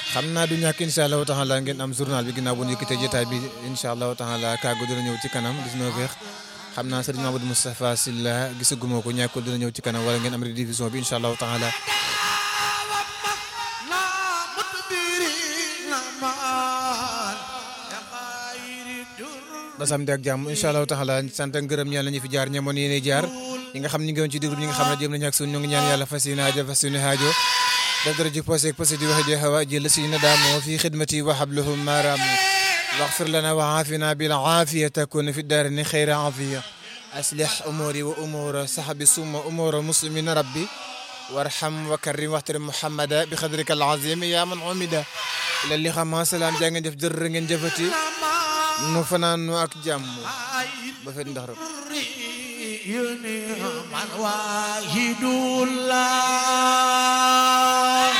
xam naa du ñàkk incha allahu taala ngeen am journal bi ginnaaw bu ñu yëkkatee jotaay bi incha allahu taala kàggu dina ñëw ci kanam 19 heures xam naa sëriñ Mamadou Moustapha Sylla gisaguma ko ñàkkul dina ñëw ci kanam wala ngeen am rediffusion bi incha allahu taala ba samedi ak jàmm incha allahu taala sant ak ngërëm ñaan la ñu fi jaar ñamoon yéene jaar ñi nga xam ñi ngi woon ci déglu ñi nga xam ne jëm nañu ak suñu ñu ngi ñaan yàlla fas yéene aajo fas yéene aajo def dara ji posé posé di wax di hawa jël si na daamoo fi xidmati wa habluhu maram واغفر لنا وعافنا بالعافية تكون في الدارين خير عافية أصلح أموري وأمور صحبي ثم أمور مسلمين ربي وارحم وكرم واحترم محمدا بقدرك العظيم يا من عمدا إلى اللي خما سلام جانgen jëf jër ngeen jëfati nu fanaan nu ak jàmm ba fet ndax rek man wahidullah